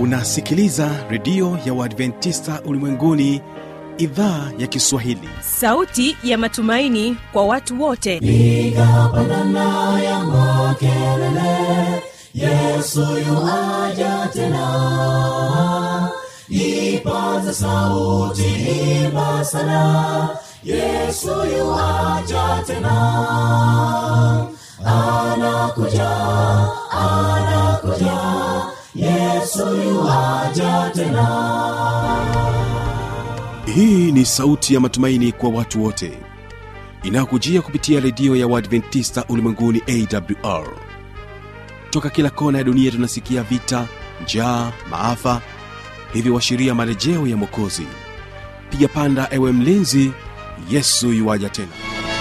unasikiliza redio ya uadventista ulimwenguni idhaa ya kiswahili sauti ya matumaini kwa watu wote piga pandana ya makelele yesu yuaja tena ipaze sauti imba sana yesu yuaja tena anakuja anakuja yesu yuaja tena hii ni sauti ya matumaini kwa watu wote inayokujia kupitia redio ya uadventista ulimwenguni awr toka kila kona ya dunia tunasikia vita njaa maafa hivyo washiria marejeo ya mwokozi piga panda ewe mlinzi yesu yuwaja tena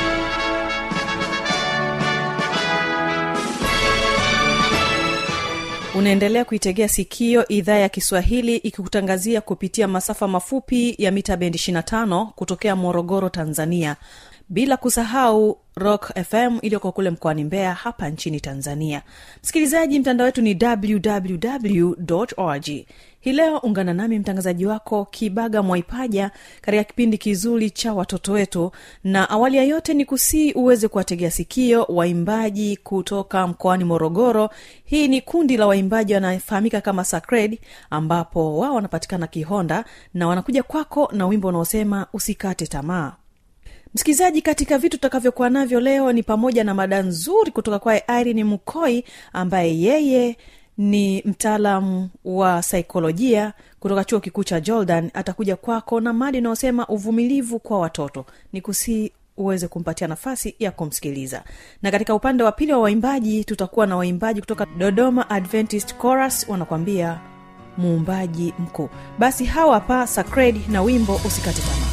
unaendelea kuitegea sikio idhaa ya kiswahili ikikutangazia kupitia masafa mafupi ya mita bendi 25 kutokea morogoro tanzania bila kusahau rock fm iliyoko kule mkoani mbeya hapa nchini tanzania msikilizaji mtandao wetu ni www org hii leo ungana nami mtangazaji wako kibaga mwaipaja katika kipindi kizuri cha watoto wetu na awali ya yote ni kusii uweze kuwategea sikio waimbaji kutoka mkoani morogoro hii ni kundi la waimbaji wanafahamika kama sacred ambapo wao wanapatikana kihonda na wanakuja kwako na wimbo unaosema usikate tamaa msikilizaji katika vitu tutakavyokuwa navyo leo ni pamoja na mada nzuri kutoka kwaye irene mkoi ambaye yeye ni mtaalamu wa saikolojia kutoka chuo kikuu cha jordan atakuja kwako na mada inayosema uvumilivu kwa watoto ni kusii uweze kumpatia nafasi ya kumsikiliza na katika upande wa pili wa waimbaji tutakuwa na waimbaji kutoka dodoma adventist chorus wanakwambia muumbaji mkuu basi hawa hapa sacred na wimbo usikate tamaa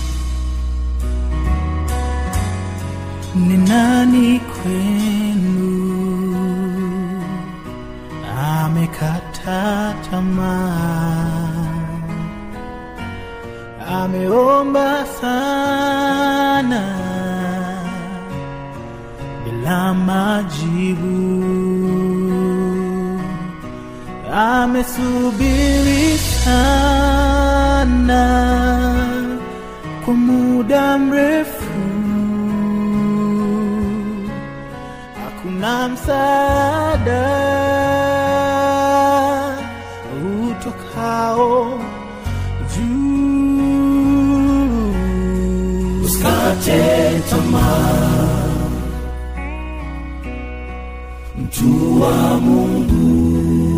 ni nani kwenu amekata tamaa ameomba sana bila majibu amesubiri sana kwa muda mrefu hakuna msaada utokao juu usikate tamaa mtu wa mungu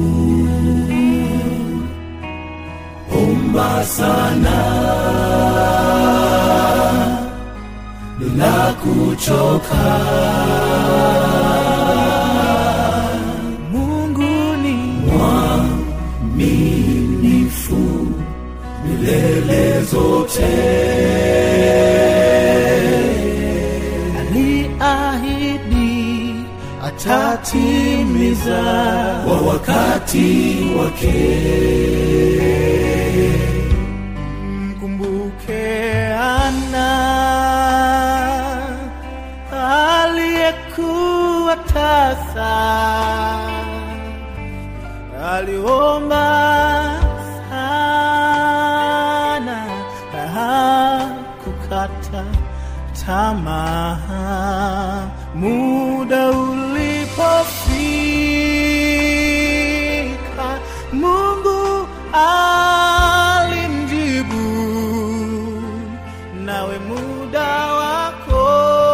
omba sana bila kuchoka mungu ni mwaminifu milele zote aliahidi atatimiza kwa wakati wake mkumbuke ana aliyekuwa tasa aliomba sana hakukata tamaa muda ulipofika mungu alimjibu nawe muda wako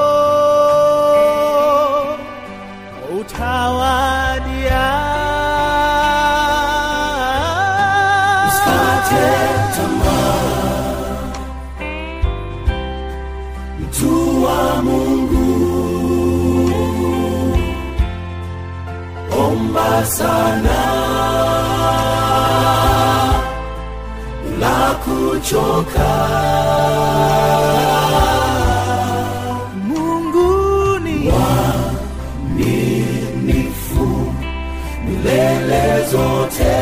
utawadia usikate tamaa mtu wa mungu omba sana la kuchoka mungu ni minifu milele zote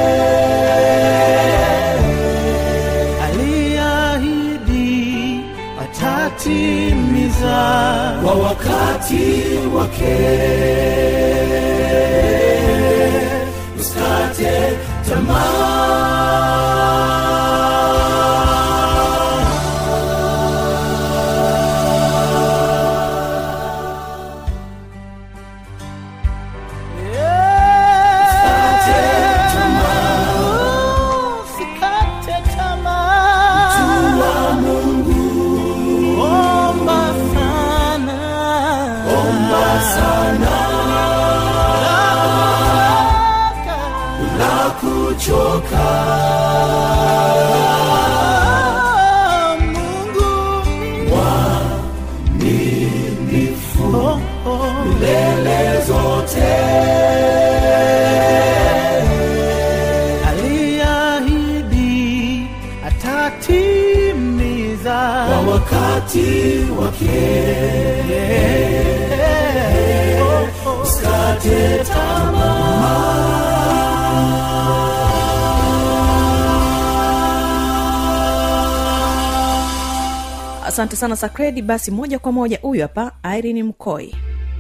aliahidi atatimiza kwa wakati wake usikate Usikate tamaa. Omba sana. la kuchoka Ah, Mungu minifu oh, oh. milele zote aliahidi atatimiza kwa wakati wake Oh, oh. usikate tamaa asante sana sakredi basi moja kwa moja huyu hapa irene mkoi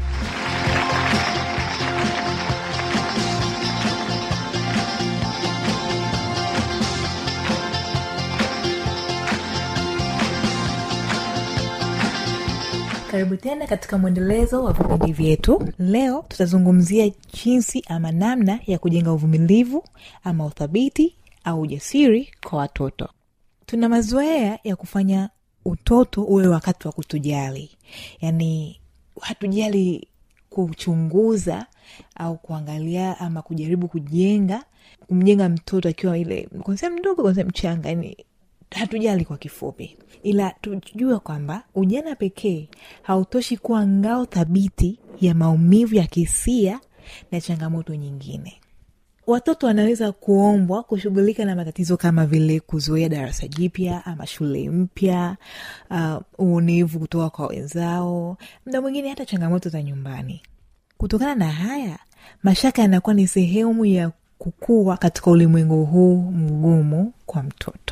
karibu tena katika mwendelezo wa vipindi vyetu leo tutazungumzia jinsi ama namna ya kujenga uvumilivu ama uthabiti au ujasiri kwa watoto tuna mazoea ya kufanya utoto uwe wakati wa kutujali yaani hatujali kuchunguza au kuangalia ama kujaribu kujenga kumjenga mtoto akiwa ile kwanzia mdogo kwanzia mchanga yani hatujali kwa kifupi ila tujue kwamba ujana pekee hautoshi kuwa ngao thabiti ya maumivu ya kisia na changamoto nyingine watoto wanaweza kuombwa kushughulika na matatizo kama vile kuzoea darasa jipya ama shule mpya uh, uonevu kutoka kwa wenzao mda mwingine hata changamoto za nyumbani kutokana na haya mashaka yanakuwa ni sehemu ya kukua katika ulimwengu huu mgumu kwa mtoto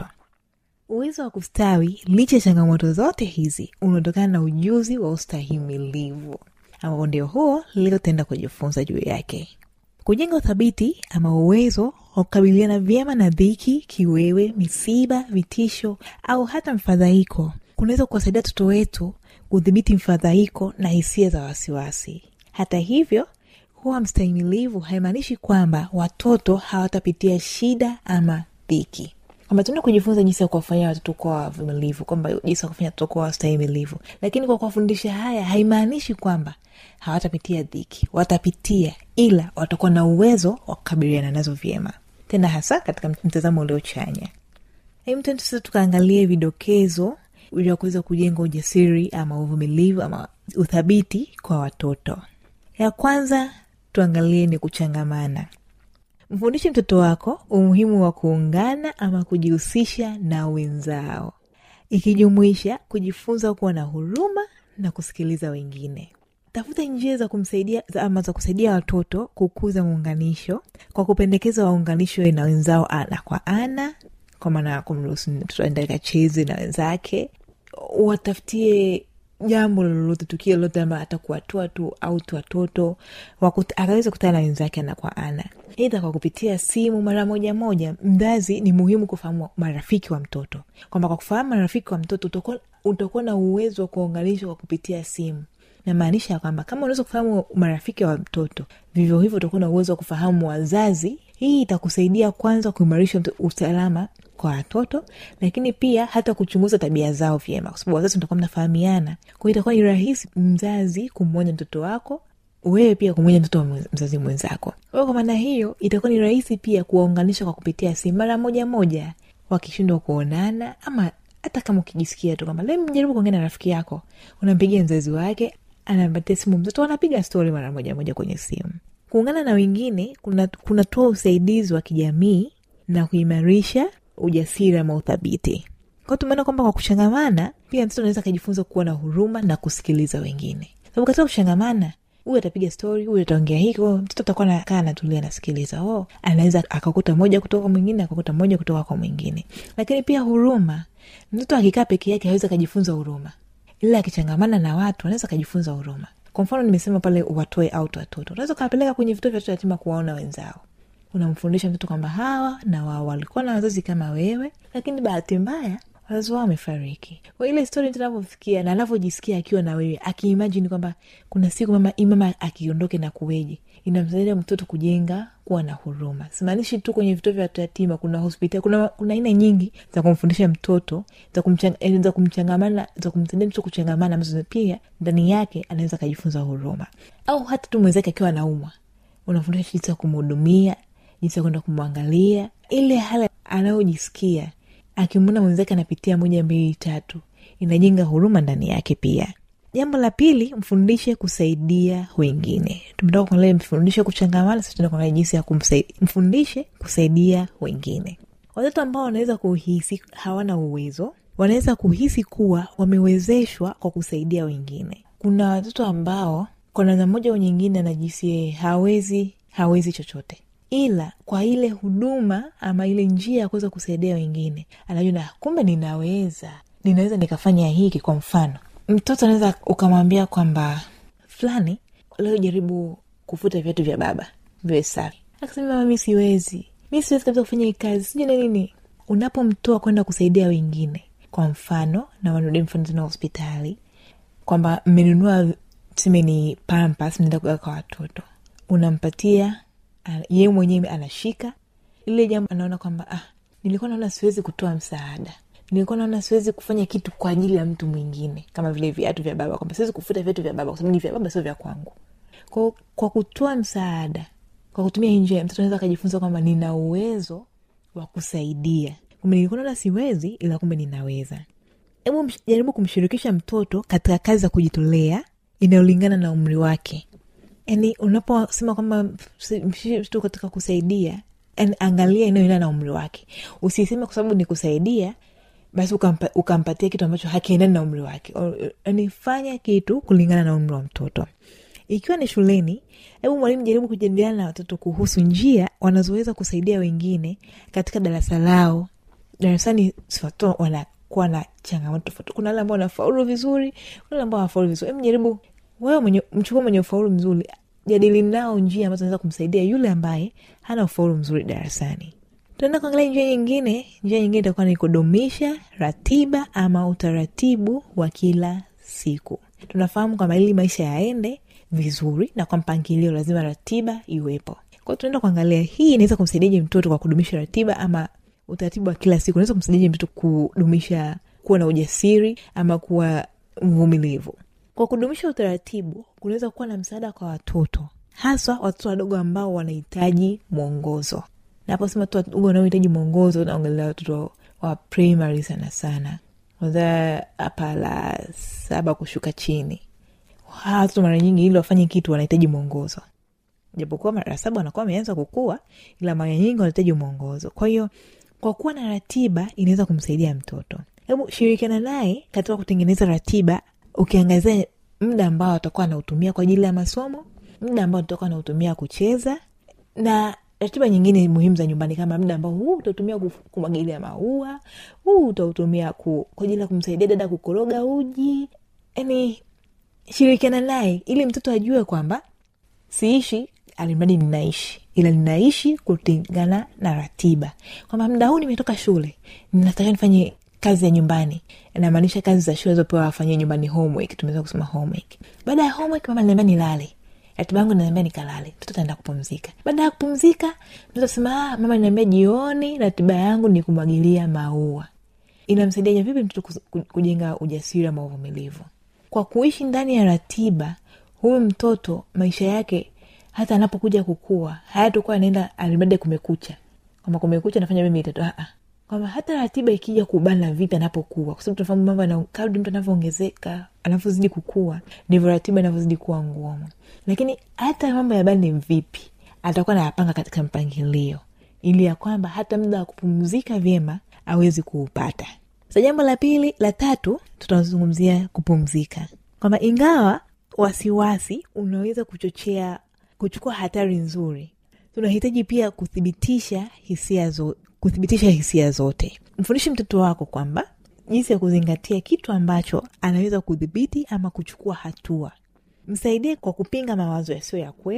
uwezo wa kustawi licha ya changamoto zote hizi unaotokana na ujuzi wa ustahimilivu ambapo ndio huo leo tenda kujifunza juu yake kujenga uthabiti ama uwezo wa kukabiliana vyema na dhiki kiwewe misiba vitisho au hata mfadhaiko kunaweza kuwasaidia watoto wetu kudhibiti mfadhaiko na hisia za wasiwasi hata hivyo kuwa mstahimilivu haimaanishi kwamba watoto hawatapitia shida ama dhiki kwamba tuenda kujifunza jinsi ya kuwafanyia watoto kuwa wavumilivu kwamba jinsi ya kufanya watoto kuwa wastahimilivu lakini kwa kuwafundisha haya haimaanishi kwamba hawatapitia dhiki watapitia ila watakuwa na uwezo wa kukabiliana nazo vyema tena hasa katika mtazamo uliochanya hemtende sasa tukaangalie vidokezo vya kuweza kujenga ujasiri ama uvumilivu ama uthabiti kwa watoto ya kwanza tuangalie ni kuchangamana mfundishe mtoto wako umuhimu wa kuungana ama kujihusisha na wenzao ikijumuisha kujifunza kuwa na huruma na kusikiliza wengine tafuta njia za kumsaidia za- ama za kusaidia watoto kukuza muunganisho kwa kupendekeza waunganishwe na wenzao ana kwa ana kwa maana ya kumruhusu mtoto aende akacheze na wenzake watafutie jambo lolote tukio lolote ambayo atakuwatua tu au tu watoto wakut- akaweza kutana na wenzake ana kwa ana eidha kwa kupitia simu mara moja moja mzazi ni muhimu kufahamu marafiki wa mtoto kwamba kwa kufahamu marafiki wa mtoto utakuwa- utakuwa na uwezo wa kuunganishwa kwa kupitia simu namaanisha ya kwamba kama unaweza kufahamu marafiki wa mtoto vivyo hivyo utakuwa na uwezo wa kufahamu wazazi hii itakusaidia kwanza kuimarisha mto- usalama kwa watoto lakini pia hata kuchunguza tabia zao vyema kwa sababu wazazi mtakuwa mnafahamiana kwao itakuwa ni rahisi mzazi kumwonya mtoto wako wewe pia kumwonya mtoto wa mwe- mzazi mwenzako kwa hiyo kwa maana hiyo itakuwa ni rahisi pia kuwaunganisha kwa kupitia simu mara moja moja wakishindwa kuonana ama hata kama ukijisikia tu kwamba leo mjaribu kuongea na rafiki yako unampigia mzazi wake anampatia simu mtoto wanapiga stori mara moja moja kwenye simu kuungana na wengine kuna- kunatoa usaidizi wa kijamii na kuimarisha ujasiri ama uthabiti kwao tumeona kwamba kwa kuchangamana pia mtoto anaweza akajifunza kuwa na huruma na kusikiliza wengine sababu katika kuchangamana huyu atapiga stori huyu ataongea hiko mtoto atakuwa nakaa natulia anasikiliza oh, anaweza akakuta moja kutoka kwa mwingine akakuta moja kutoka kwa mwingine lakini pia huruma mtoto akikaa peke yake hawezi akajifunza huruma ila akichangamana na watu anaweza akajifunza huruma kwa mfano nimesema pale watoe out watoto unaweza ukawapeleka kwenye vituo vya watoto yatima kuwaona wenzao unamfundisha mtoto kwamba hawa na wao walikuwa na wazazi kama wewe lakini bahati mbaya wazazi wao wamefariki kwa ile stori mtu anavyofikia na anavyojisikia akiwa na wewe akiimajini kwamba kuna siku mama hii mama akiondoke na kuweje inamsaidia mtoto kujenga kuwa na huruma simaanishi tu kwenye vituo vya watu yatima kuna hospitali kuna kuna aina nyingi za kumfundisha mtoto za kumchang- eh, za kumchangamana za kumsaidia mtoto kuchangamana ambazo pia ndani yake anaweza akajifunza huruma au hata tu mwenzake akiwa anaumwa unafundisha jinsi ya kumhudumia jinsi ya kwenda kumwangalia ile hali anayojisikia akimwona mwenzake anapitia moja mbili tatu inajenga huruma ndani yake pia jambo la pili mfundishe kusaidia wengine tumetoka kuangalia mfundishe kuchangamana sasa tunaenda kuangalia jinsi ya kumsai- mfundishe kusaidia wengine watoto ambao wanaweza kuhisi hawana uwezo wanaweza kuhisi kuwa wamewezeshwa kwa kusaidia wengine kuna watoto ambao kwa namna moja au nyingine anajisi yeye hawezi hawezi chochote ila kwa ile huduma ama ile njia ya kuweza kusaidia wengine anajiona kumbe ninaweza ninaweza nikafanya hiki kwa mfano mtoto anaweza ukamwambia kwamba fulani leo jaribu kufuta viatu vya baba viwe safi akasema mama mi siwezi mi siwezi kabisa kufanya hii kazi sijui na nini unapomtoa kwenda kusaidia wengine kwa mfano na wanarudi mfano tena hospitali kwamba mmenunua tuseme ni pampas mnaenda kuweka kwa watoto unampatia ana- yeye mwenyewe anashika lile jambo anaona kwamba ah, nilikuwa naona siwezi kutoa msaada nilikuwa naona siwezi kufanya kitu kwa ajili ya mtu mwingine kama vile viatu vya baba kwamba siwezi kufuta viatu vya baba kwa sababu ni vya baba sio vya kwangu kwa, kwa kutoa msaada kwa kutumia hii njia mtoto anaweza akajifunza kwamba nina uwezo wa kusaidia kumbe nilikuwa naona siwezi ila kumbe ninaweza hebu msh- jaribu kumshirikisha mtoto katika kazi za kujitolea inayolingana na umri wake yani unaposema kwamba msi- mshiriki mtoto katika kusaidia yani angalia inayoendana na umri wake usiseme kwa sababu ni kusaidia basi ukampa, ukampatia kitu ambacho hakiendani na umri wake O- yani fanya kitu kulingana na umri wa mtoto ikiwa ni shuleni hebu mwalimu jaribu kujadiliana na watoto kuhusu njia wanazoweza kusaidia wengine katika darasa lao darasani si watoto wanakuwa na changamoto tofauti kuna wale ambao wanafaulu vizuri kuna wale ambao wanafaulu vizuri hebu jaribu wewe mwenye mchukua mwenye ufaulu mzuri jadili nao njia ambazo naweza kumsaidia yule ambaye hana ufaulu mzuri darasani tunaenda kuangalia njia nyingine njia nyingine itakuwa ni kudumisha ratiba ama utaratibu wa kila siku tunafahamu kwamba ili maisha yaende vizuri na kwa mpangilio lazima ratiba iwepo kwao tunaenda kuangalia hii inaweza kumsaidiaje mtoto kwa kudumisha ratiba ama utaratibu wa kila siku unaweza kumsaidiaje mtoto kudumisha kuwa na ujasiri ama kuwa mvumilivu kwa kudumisha utaratibu kunaweza kuwa na msaada kwa watoto haswa watoto wadogo ambao wanahitaji mwongozo naposema watoto wadogo wanaohitaji mwongozo naongelea watoto wa primary sana sana kwanzia hapa la saba kushuka chini hawa watoto mara nyingi ili wafanye kitu wanahitaji mwongozo japokuwa mara saba wanakuwa wameanza kukua ila mara nyingi wanahitaji mwongozo kwa hiyo kwa kuwa na ratiba inaweza kumsaidia mtoto hebu shirikiana naye katika kutengeneza ratiba ukiangazia muda ambao atakuwa anautumia kwa ajili ya masomo muda ambao atakuwa anautumia kucheza na ratiba nyingine muhimu za nyumbani kama muda ambao huu utautumia kuf- kumwagilia maua huu utautumia ku, kwa ajili ya kumsaidia dada kukoroga uji yani shirikiana naye ili mtoto ajue kwamba siishi alimradi ninaishi ila ninaishi kulingana na ratiba kwamba muda huu nimetoka shule natakiwa nifanye kazi ya nyumbani inamaanisha kazi za shule zopewa wafanyie nyumbani homework tumeweza kusema homework baada ya homework mama niambia nilale ratiba yangu naniambia nikalale mtoto ataenda kupumzika baada ya kupumzika mtoto sema ah, mama niambia jioni ratiba yangu ni kumwagilia maua inamsaidia vipi mtoto kus- ku- kujenga ujasiri ama uvumilivu kwa kuishi ndani ya ratiba huyu mtoto maisha yake hata anapokuja kukua hayatokuwa anaenda alimradi kumekucha kwamba kumekucha nafanya mimi tatu kwamba hata ratiba ikija kubana vipi anapokuwa kwa sababu tunafahamu mambo yana- kadri mtu anavyoongezeka anavyozidi kukua ndivyo ratiba inavyozidi kuwa ngumu lakini hata mambo ya bani vipi atakuwa nayapanga katika mpangilio ili ya kwamba hata muda wa kupumzika vyema awezi kuupata sa jambo la pili la tatu tutazungumzia kupumzika kwamba ingawa wasiwasi unaweza kuchochea kuchukua hatari nzuri tunahitaji pia kuthibitisha hisia zo, kuthibitisha hisia zote mfundishe mtoto wako kwamba jinsi ya kuzingatia kitu ambacho anaweza kudhibiti ama kuchukua hatua msaidie kwa kupinga mawazo yasiyo ya kweli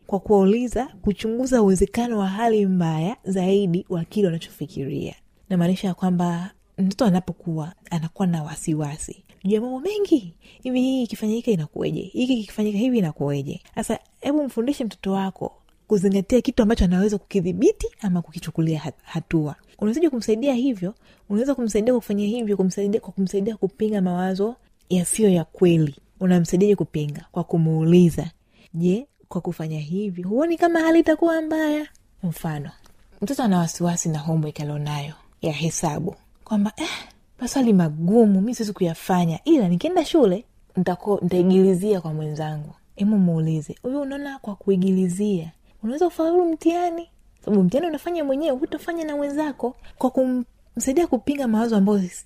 kwa kuwauliza kuchunguza uwezekano wa hali mbaya zaidi wa kile wanachofikiria namaanisha ya kwamba mtoto anapokuwa anakuwa na wasiwasi juu ya mambo mengi hivi hii ikifanyika inakueje hiki kikifanyika hivi inakueje sasa hebu mfundishe mtoto wako kuzingatia kitu ambacho anaweza kukidhibiti ama kukichukulia hat- hatua unawezaji kumsaidia hivyo unaweza kumsaidia kwa kufanya hivyo kumsaidia, kwa kumsaidia kupinga mawazo yasiyo ya kweli unamsaidiaje kupinga kwa kumuuliza je kwa kufanya hivi huoni kama hali itakuwa mbaya mfano mtoto ana wasiwasi na homework alionayo ya hesabu kwamba eh, maswali magumu mi siwezi kuyafanya ila nikienda shule nitako- nitaigilizia kwa mwenzangu emu muulize huyu unaona kwa kuigilizia unaweza ufaulu mtihani sababu mtihani unafanya mwenyewe hutafanya na wenzako kwa kumsaidia kupinga mawazo ambayo s-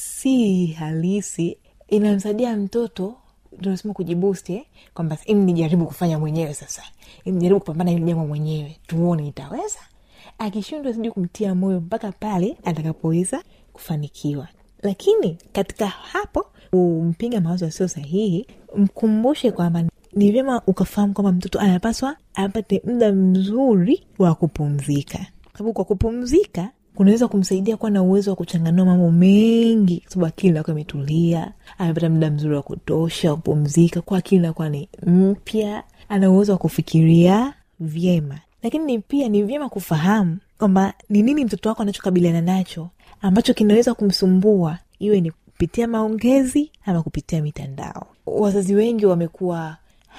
si halisi inamsaidia mtoto tunasema kujibusti eh? kwamba im nijaribu kufanya mwenyewe sasa im nijaribu kupambana hili jambo mwenyewe tuone itaweza akishindwa sijui kumtia moyo mpaka pale atakapoweza kufanikiwa lakini katika hapo kumpinga mawazo yasiyo sahihi mkumbushe kwamba ni vyema ukafahamu kwamba mtoto anapaswa apate muda mzuri wa kupumzika sababu kwa kupumzika kunaweza kumsaidia kuwa na uwezo wa kuchanganua mambo mengi kwa sababu akili inakuwa imetulia amepata muda mzuri wa kutosha wa kupumzika kwa akili inakuwa ni mpya ana uwezo wa kufikiria vyema lakini ni pia ni vyema kufahamu kwamba ni nini mtoto wako anachokabiliana nacho ambacho kinaweza kumsumbua iwe ni kupitia maongezi ama kupitia mitandao wazazi wengi wamekuwa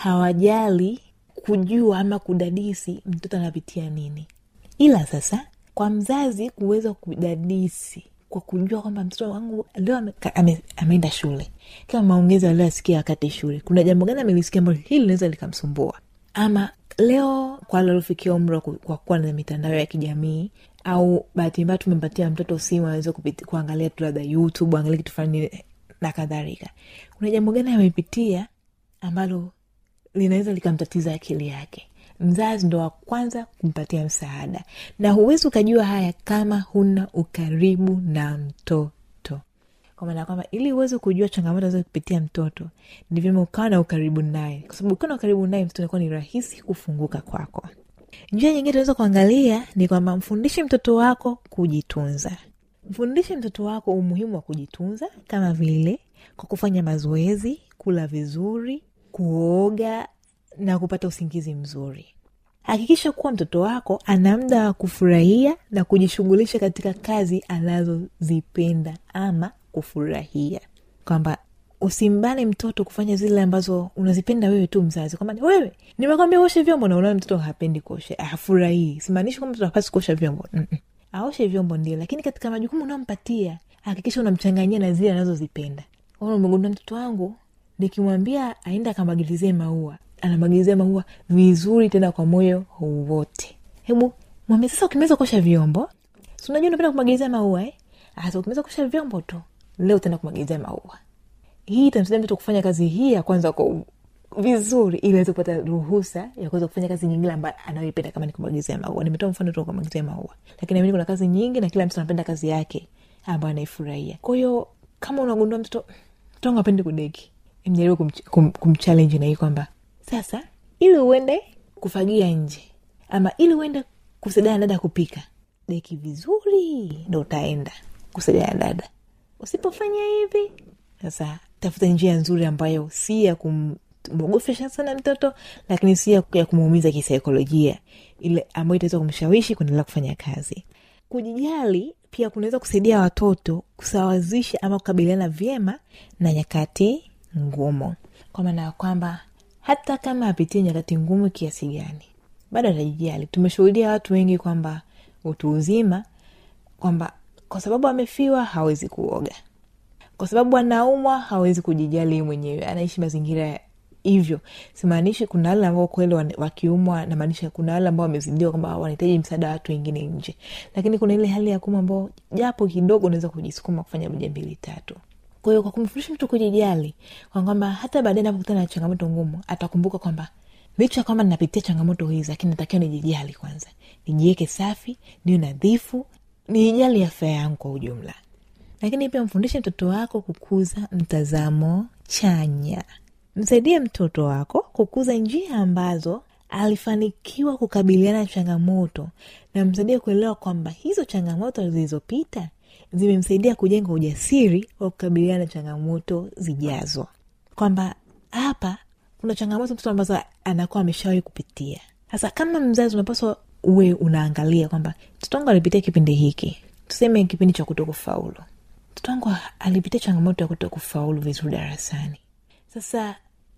hawajali kujua ama kudadisi mtoto anapitia nini ila sasa kwa mzazi kuweza kudadisi kwa kujua kwamba mtoto wangu leo ame- ka- ame- ameenda shule kama maongezi aliyoyasikia wakati shule kuna jambo gani amelisikia ambalo hili linaweza likamsumbua ama leo kwa aliofikia umri wa ku- kwa kuwa na mitandao ya kijamii au bahati mbaya tumempatia mtoto simu aweze kupiti- kuangalia tu labda youtube angalia kitu fulani na kadhalika kuna jambo gani amepitia ambalo linaweza likamtatiza akili yake mzazi ndo wa kwanza kumpatia msaada na huwezi ukajua haya kama huna ukaribu na mtoto kwa maana ya kwamba ili uweze kujua changamoto za kupitia mtoto ni vyema ukawa na ukaribu naye kwa sababu ukiwa na ukaribu naye mtoto inakuwa ni rahisi kufunguka kwako njia nyingine tunaweza kuangalia ni kwamba mfundishe mtoto wako kujitunza mfundishe mtoto wako umuhimu wa kujitunza kama vile kwa kufanya mazoezi kula vizuri kuoga na kupata usingizi mzuri hakikisha kuwa mtoto wako ana muda wa kufurahia na kujishughulisha katika kazi anazozipenda ama kufurahia kwamba usimbane mtoto kufanya zile ambazo unazipenda wewe tu mzazi kwamba wewe nimekwambia uoshe vyombo na unaona mtoto hapendi kuosha hafurahii simaanishi kwamba mtoto hapasi kuosha vyombo Mm-mm. aoshe vyombo ndio lakini katika majukumu unaompatia hakikisha unamchanganyia na zile anazozipenda Ona, umegundua mtoto wangu nikimwambia aende akamwagilizie maua anamwagilizia maua vizuri tena kwa moyo wote hebu mwambie sasa ukimeweza kuosha vyombo si unajua unapenda kumwagilizia maua eh? hasa ukimeweza kuosha vyombo tu leo utaenda kumwagilizia maua hii itamsaidia mtoto kufanya kazi hii ya kwanza kwa u- vizuri ili aweze kupata ruhusa ya kuweza kufanya kazi nyingine ambayo anayoipenda kama ni kumwagilizia maua nimetoa mfano tu wa kumwagilizia maua lakini naamini kuna kazi nyingi na kila mtu anapenda kazi yake ambayo anaifurahia kwa hiyo kama unagundua mtoto mtoto wangu apendi kudeki mjaribu kumch- kum, kumchallenge na hii kwamba sasa ili uende kufagia nje ama ili uende kusaidia na dada kupika deki vizuri ndo utaenda kusaidia na dada usipofanya hivi sasa tafuta njia nzuri ambayo si ya kumwogofesha sana mtoto lakini si ya ya kumuumiza kisaikolojia ile ambayo itaweza kumshawishi kuendelea kufanya kazi kujijali pia kunaweza kusaidia watoto kusawazisha ama kukabiliana vyema na nyakati ngumu kwa maana ya kwamba hata kama apitie nyakati ngumu kiasi gani bado atajijali tumeshuhudia watu wengi kwamba utu uzima kwamba kwa sababu amefiwa hawezi kuoga kwa sababu anaumwa hawezi kujijali yeye mwenyewe anaishi mazingira hivyo simaanishi kuna wale ambao kweli wana- wakiumwa namaanisha kuna wale ambao wamezidiwa kwamba wanahitaji msaada wa watu wengine nje lakini kuna ile hali ya kuuma ambao japo kidogo unaweza kujisukuma kufanya moja mbili tatu kwa hiyo kwa kumfundisha mtu kujijali kwa kwamba hata baadae napokutana na changamoto ngumu atakumbuka kwamba licha ya kwamba ninapitia changamoto hizi lakini natakiwa nijijali kwanza nijiweke safi niwe nadhifu nijali afya yangu kwa ujumla lakini pia mfundishe mtoto wako kukuza mtazamo chanya msaidie mtoto wako kukuza njia ambazo alifanikiwa kukabiliana na changamoto na msaidia kuelewa kwamba hizo changamoto zilizopita zimemsaidia kujenga ujasiri wa kukabiliana na changamoto zijazo kwamba hapa kuna changamoto mtoto ambazo anakuwa ameshawahi kupitia sasa kama mzazi unapaswa uwe unaangalia kwamba mtoto wangu alipitia kipindi hiki tuseme kipindi cha kuto kufaulu mtoto wangu alipitia changamoto ya kuto kufaulu vizuri darasani sasa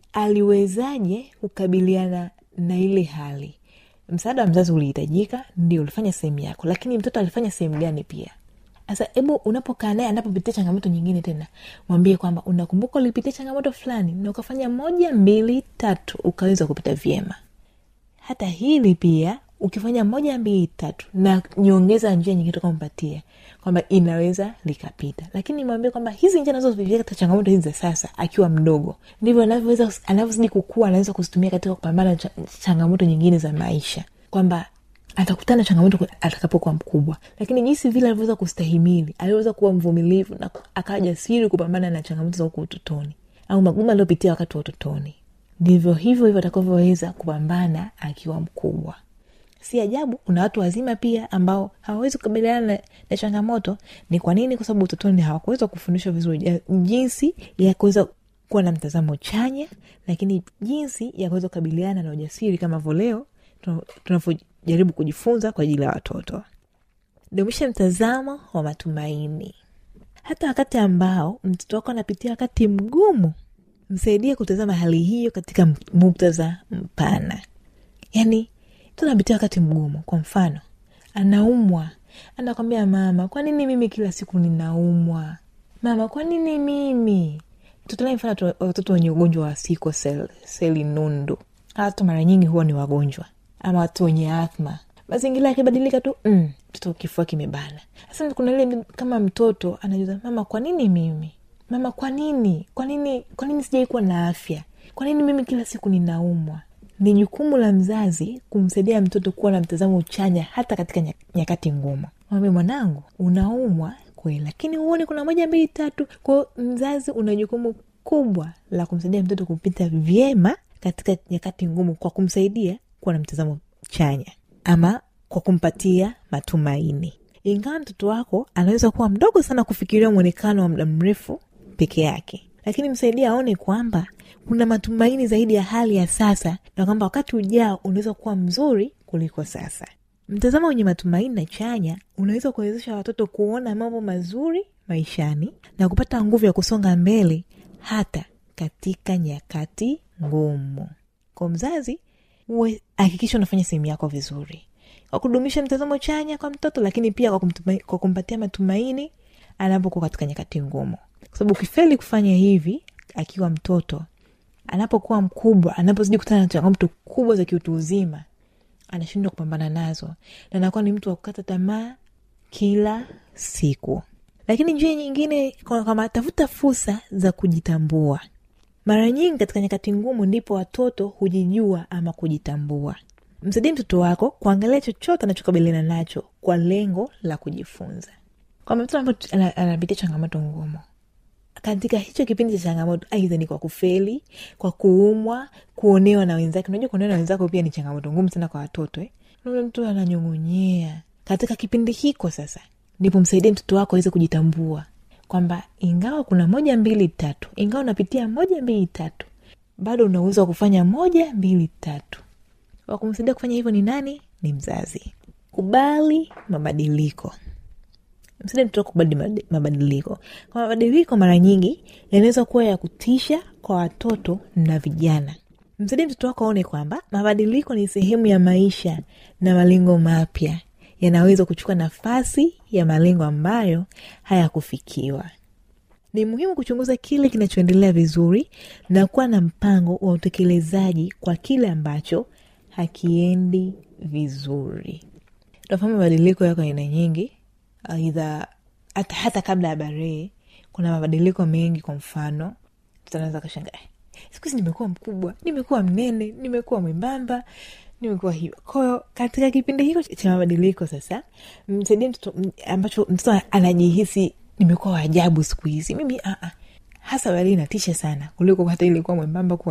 aliwezaje kukabiliana na ile hali msaada wa mzazi ulihitajika ndio ulifanya sehemu yako lakini mtoto alifanya sehemu gani pia sasa hebu unapokaa naye anapopitia changamoto nyingine tena mwambie kwamba unakumbuka ulipitia changamoto fulani na ukafanya moja mbili tatu ukaweza kupita vyema hata hili pia ukifanya moja mbili tatu na nyongeza njia nyingine tukampatia kwamba inaweza likapita lakini mwambie kwamba hizi njia nazozipitia katika changamoto hizi za sasa akiwa mdogo ndivyo anavyoweza anavyozidi kukua anaweza kuzitumia katika kupambana na cha, changamoto nyingine za maisha kwamba atakutana na changamoto atakapokuwa mkubwa lakini jinsi vile alivyoweza kustahimili aliweza kuwa mvumilivu na akawa jasiri kupambana na changamoto za huku utotoni au magumu aliyopitia wakati wa utotoni ndivyo hivyo hivyo atakavyoweza kupambana akiwa mkubwa si ajabu kuna watu wazima pia ambao hawawezi kukabiliana na, na changamoto ni kwa nini kwa sababu utotoni hawakuweza kufundishwa vizuri jinsi ya kuweza kuwa na mtazamo chanya lakini jinsi ya kuweza kukabiliana na ujasiri kama vo leo tunavyojaribu kujifunza kwa ajili ya watoto dumisha mtazamo wa matumaini hata wakati ambao mtoto wako anapitia wakati mgumu msaidie kutazama hali hiyo katika muktadha mpana yaani tunapitia wakati mgumu kwa mfano anaumwa anakwambia mama kwa nini mimi kila siku ninaumwa mama kwa nini mimi tutolai mfano watoto wenye ugonjwa wa siko sel, seli nundu watu mara nyingi huwa ni wagonjwa ama watu wenye athma mazingira yakibadilika tu mm, mtoto kifua kimebana sasa kuna ile kama mtoto anajuza mama kwa nini mimi mama kwa nini kwa nini kwa nini sijai kuwa na afya kwa nini mimi kila siku ninaumwa ni jukumu la mzazi kumsaidia mtoto kuwa na mtazamo chanya hata katika nyakati ngumu mwambie mwanangu unaumwa kweli lakini huoni kuna moja mbili tatu kwao mzazi una jukumu kubwa la kumsaidia mtoto kupita vyema katika nyakati ngumu kwa kumsaidia kuwa na mtazamo chanya ama kwa kumpatia matumaini ingawa mtoto wako anaweza kuwa mdogo sana kufikiria mwonekano wa muda mrefu peke yake lakini msaidia aone kwamba kuna matumaini zaidi ya hali ya sasa na kwamba wakati ujao unaweza kuwa mzuri kuliko sasa mtazamo wenye matumaini na chanya unaweza kuwezesha watoto kuona mambo mazuri maishani na kupata nguvu ya kusonga mbele hata katika nyakati ngumu kwa mzazi uwe hakikisha unafanya sehemu yako vizuri kwa kudumisha mtazamo chanya kwa mtoto lakini pia kwa, kumtuma, kwa kumpatia matumaini anapokuwa katika nyakati ngumu kwa sababu ukifeli kufanya hivi akiwa mtoto anapokuwa mkubwa anapozidi kutana na changamoto kubwa za kiutu uzima anashindwa kupambana nazo na anakuwa ni mtu wa kukata tamaa kila siku lakini njia nyingine kama tafuta fursa za kujitambua mara nyingi katika nyakati ngumu ndipo watoto hujijua ama kujitambua msaidie mtoto wako kuangalia chochote anachokabiliana nacho kwa lengo la kujifunza kwamba mtoto ambayo anapitia changamoto ngumu katika hicho kipindi cha changamoto aidha ni kwa kufeli kwa kuumwa kuonewa na wenzake unajua kuonewa na wenzako pia ni changamoto ngumu sana kwa watoto eh? ule mtu ananyong'onyea katika kipindi hiko sasa ndipo msaidie mtoto wako aweze kujitambua kwamba ingawa kuna moja mbili tatu ingawa unapitia moja mbili tatu bado una uwezo wa kufanya moja mbili tatu wakumsaidia kufanya hivyo ni nani ni mzazi kubali mabadiliko msaidie mtoto kubali mabadiliko kwa mabadiliko mara nyingi yanaweza kuwa ya kutisha kwa watoto na vijana msaidie mtoto wako aone kwamba mabadiliko ni sehemu ya maisha na malengo mapya yanaweza kuchukua nafasi ya malengo ambayo hayakufikiwa ni muhimu kuchunguza kile kinachoendelea vizuri na kuwa na mpango wa utekelezaji kwa kile ambacho hakiendi vizuri tunafahamu mabadiliko yako aina nyingi aidha hata, hata kabla ya barehe kuna mabadiliko mengi kwa mfano tunaweza kashanga siku hizi nimekuwa mkubwa nimekuwa mnene nimekuwa mwembamba nimekuwa hivyo kwayo katika kipindi hiko cha mabadiliko sasa msaidie mtoto ambacho mtoto anajihisi nimekuwa waajabu siku hizi mimi uh-uh. hasa baadae inatisha sana kuliko hata ilikuwa mwembamba kuwa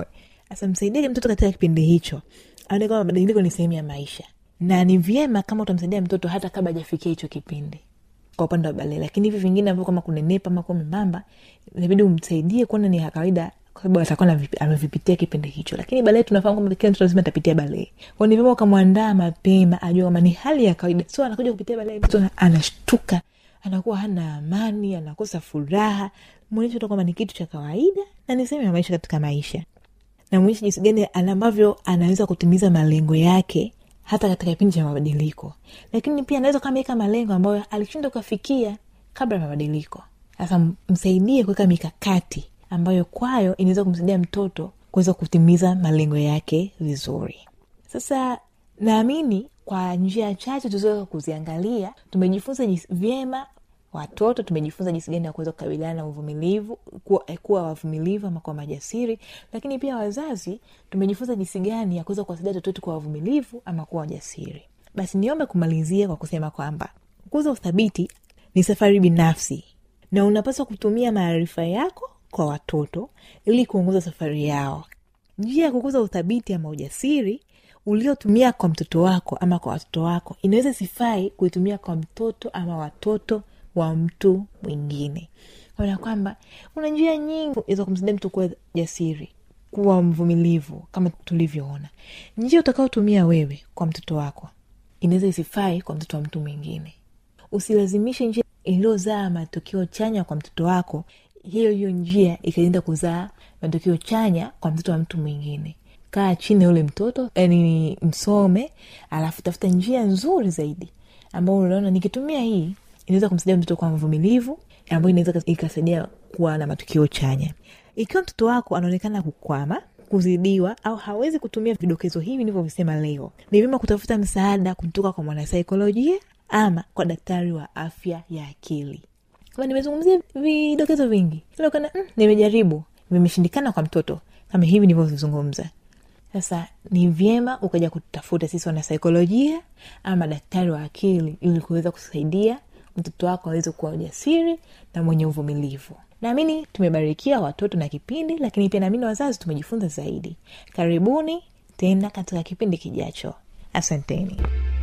sasa msaidie mtoto katika kipindi hicho aone kwamba mabadiliko ni sehemu ya maisha na ni vyema kama utamsaidia mtoto hata kabla hajafikia hicho kipindi kwa upande wa balee lakini hivi vingine ambavyo kama kunenepa ama kuwa membamba inabidi umsaidie kuona ni ya kawaida kwa sababu atakuwa anavi- amevipitia kipindi hicho lakini balee tunafahamu kwamba kila mtoto lazima atapitia balee kwa ni vyema ukamwandaa mapema ajua kwamba ni hali ya kawaida sio anakuja kupitia balee mtoto ana- anashtuka anakuwa hana amani anakosa furaha mwonyeshe tu kwamba ni kitu cha kawaida na ni sehemu ya maisha katika maisha na mwonyeshe jinsi gani ana- ambavyo anaweza kutimiza malengo yake hata katika kipindi cha mabadiliko lakini pia anaweza kameweka malengo ambayo alishindwa kuafikia kabla ya mabadiliko sasa m- msaidie kuweka mikakati ambayo kwayo inaweza kumsaidia mtoto kuweza kutimiza malengo yake vizuri sasa naamini kwa njia chache tuliweza kuziangalia tumejifunza jinsi- vyema watoto tumejifunza jinsi gani ya kuweza kukabiliana na uvumilivu kuwa, eh, kuwa wavumilivu ama kuwa majasiri lakini pia wazazi tumejifunza jinsi gani ya kuweza kuwasaidia watoto wetu kuwa wavumilivu ama kuwa wajasiri basi niombe kumalizia kwa kusema kwamba kukuza uthabiti ni safari binafsi na unapaswa kutumia maarifa yako kwa watoto ili kuongoza safari yao njia ya kukuza uthabiti ama ujasiri uliotumia kwa mtoto wako ama kwa watoto wako inaweza sifai kuitumia kwa mtoto ama watoto wa mtu mwingine ona kwamba kuna njia nyingi za kumsaidia mtu kuwa jasiri kuwa mvumilivu kama tulivyoona njia utakaotumia wewe kwa mtoto wako inaweza isifai kwa mtoto wa mtu mwingine usilazimishe njia iliyozaa matokeo chanya kwa mtoto wako hiyo hiyo njia ikaenda kuzaa matokeo chanya kwa mtoto wa mtu mwingine kaa chini ya ule mtoto yani msome alafu tafuta njia nzuri zaidi ambao unaona nikitumia hii inaweza kumsaidia mtoto kuwa mvumilivu ambayo inaweza ikasaidia kuwa na matukio chanya ikiwa mtoto wako anaonekana kukwama kuzidiwa au hawezi kutumia vidokezo hivi nilivyovisema leo ni vyema kutafuta msaada kutoka kwa mwanasaikolojia ama kwa daktari wa afya ya akili kama nimezungumzia vidokezo vingi inaonekana mm, nimejaribu vimeshindikana kwa mtoto kama hivi nilivyovizungumza sasa ni vyema ukaja kutafuta sisi wanasaikolojia ama daktari wa akili ili kuweza kusaidia mtoto wako aweze kuwa ujasiri na mwenye uvumilivu naamini tumebarikia watoto na kipindi lakini pia naamini wazazi tumejifunza zaidi karibuni tena katika kipindi kijacho asanteni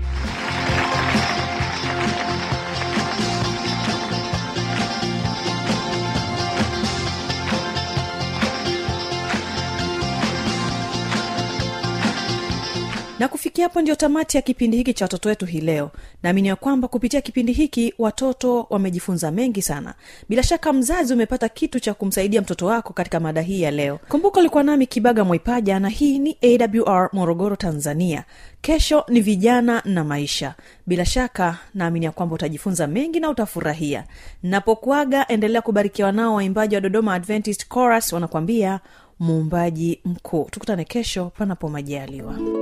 na kufikia hapo ndio tamati ya kipindi hiki cha watoto wetu hii leo naamini ya kwamba kupitia kipindi hiki watoto wamejifunza mengi sana bila shaka mzazi umepata kitu cha kumsaidia mtoto wako katika mada hii ya leo kumbuka ulikuwa nami kibaga mwaipaja na hii ni awr morogoro tanzania kesho ni vijana na maisha bila shaka naamini ya kwamba utajifunza mengi na utafurahia napokuaga endelea kubarikiwa nao waimbaji wa dodoma adventist chorus wanakuambia muumbaji mkuu tukutane kesho panapo majaliwa